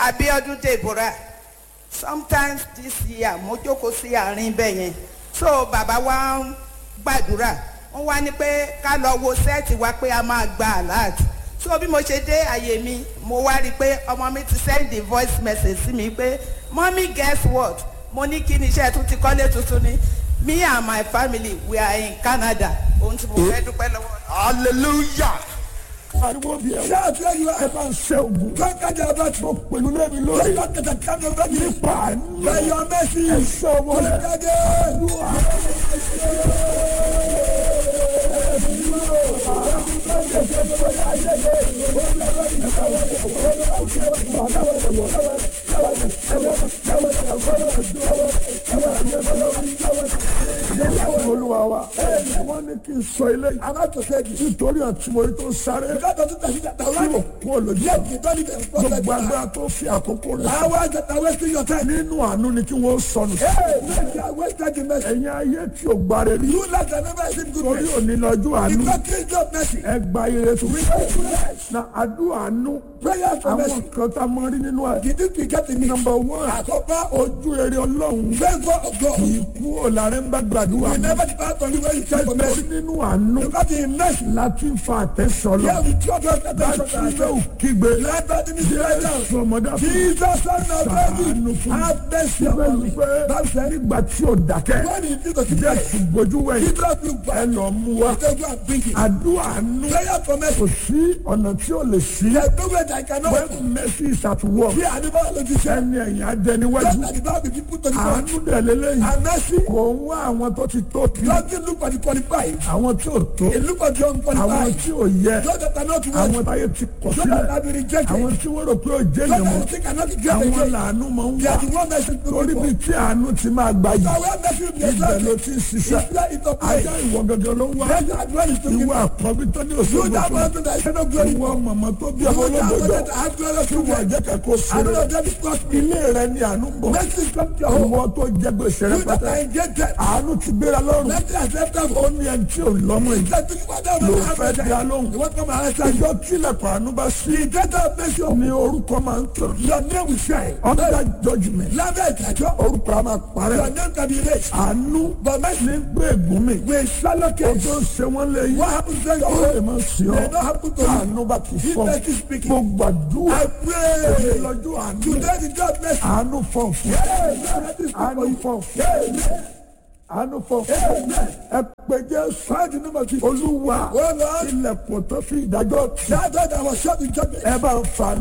abiodun deborah sometimes this year mo jókòó sí àárín bẹ́ẹ̀ yẹn so bàbá wa ń gbàdúrà wọ́n wá ní pé ká lọ wo sẹ́ẹ̀tì wa pé a máa gba alert so bí mo ṣe dé àyè mi mo wá rí i pé ọmọ mi ti send the voice message sí mi pé mommy guess what mo ní kí ni iṣẹ́ tún ti kọ́lé tuntun ni me and my family we are in canada ohun tí mo fẹ́ dúpẹ́ lọ́wọ́. hallelujah. ariwo bi ẹ. ṣé àti ẹyin wa ẹ bá ń ṣe ogun. kákájà bá tó pẹ̀lú lẹ́mi lórí. lẹ́yìn kẹtẹ kánú bẹ́ẹ̀ ni. nípa àánú. lẹ́yìn mẹ́sì. ẹ ṣe ọmọ rẹ. kákájà. olúwa wa. wọ́n ní kí n sọ ilé yìí. alájọsẹ́ yìí. nítorí àtúmọ̀rí tó sáré. ìdájọ́ tó tẹ̀sí tẹ̀sí wá. tí o kú olójú. yẹ kí tọ́ni tẹ̀ fọ́ gbogbo agbára tó fi àkókò rẹ̀. àwọn àjẹta wẹ́sí yọtẹ. nínú àánú ni kí wọ́n sọnù. ee mẹ́tì àwọn ìtajà mẹ́sì. ẹ̀yin ayé tí o gbáre rí. yóò láti ẹni bẹ́ẹ̀ sí gbogbo torí òní lọ́jọ́ àánú. ìgbà kejì of mercy. ẹ gba ire tó. na àdúrà àánú. prayer for àwọn mercy. kan tá a mọ rí nínú ẹ̀. did you forget me. number one. àkọ́kọ́ ojú rere ọlọ́run. favour of God. kì í kú òlàrẹ́ ń bá gbàdúrà. we never depart on you when you try for mercy. torí nínú àánú. because in mercy. láti fa àtẹ̀sọ́ lọ. here we trust us that láti ilé òkígbe. let God be the right now. sọmọdé fún Jesus son of Ṣàánú David fún mi. have mercy upon bẹ́ẹ̀ni me. pé Bible said nígbà tí o dákẹ́. when he did the jésù mercy. gbójú wẹ̀yìn. Jesus look ẹ back. lọ mú wa. They go and bring it. àdúrà àánú. prayer for mercy. kò sí ọ̀nà tí o lè sí. there is no way that I cannot. when mercy is at work. bí àdìbò ló ti sẹ́. ẹni ẹ̀yìn adẹniwájú. just like the Bible be put to the front. àánú dẹ̀ lélẹ́yìn. and mercy. kò ń wá àwọn tó ti tó kí. God dey look for the qualified. àwọn tí ò tó. he look for the àwọn unqualified. tí ò yẹ. those that are not àwọn worthy. táyé ti kọ̀ those that sílẹ̀. have been rejected. àwọn tí wọ́n rò pé ò jẹ́ those yẹn mọ́. that think cannot be great àwọn again. làánú máa ń they wá. are the one mercy to torí look bí for. tí àánú ti máa gbà yìí. so where mercy be ibẹ̀ ló exalted. ti ń ṣiṣẹ́. is where it operate. ajá ìwọ gẹ́gẹ́ ló ń wá. Let God dwell in the ìwọ àkọ́bí tó ní You òṣèlú that fún person that is not glory. ìwọ màmá tó bí You ọmọ that person olóògbé that have glorious tí wọ́n children. jẹ́ kẹ́kọ̀ọ́ I don't know sílẹ̀. that is gospel. ilé rẹ ni àánú ń bọ̀. Mercy come to your home. ìwọ tó jẹ gbèsè rẹ You that pátá. are engaged. àánú ti gbéra lọ́rùn. Mercy has left them. ó ní ẹni tí ò lọ́mọ yìí. Let me go down ló and fẹ́ have dá mercy. lóhùn. You want to come and answer you. ìjọ tilẹ̀kùn àánú bá sí. The data of mercy of ni orúkọ máa ń tàn. your name will shine. under judgment. Lábẹ́ ìdájọ́. orúkọ a máa Your parẹ́. name can be erased. àánú But mercy ní gbé ègún mi. will swallow ó case. tó ń ṣe wọ́n lé yìí. What happens when ó lè you máa sí ọ. They don't happen to you. àánú bá ti If fọ́. mercy is speaking. mo gbàdúrà. I pray. lọ́jọ́ àánú. Today the God mercy. àánú fọ́ fún. àánú fọ́ fún. àánú fọ́ fún. ẹ pé jésù. olúwa Oh Lord. ilẹ̀kùn tó fi ìdájọ́ tì. That God that was shot in judgment. ẹ bá ń fa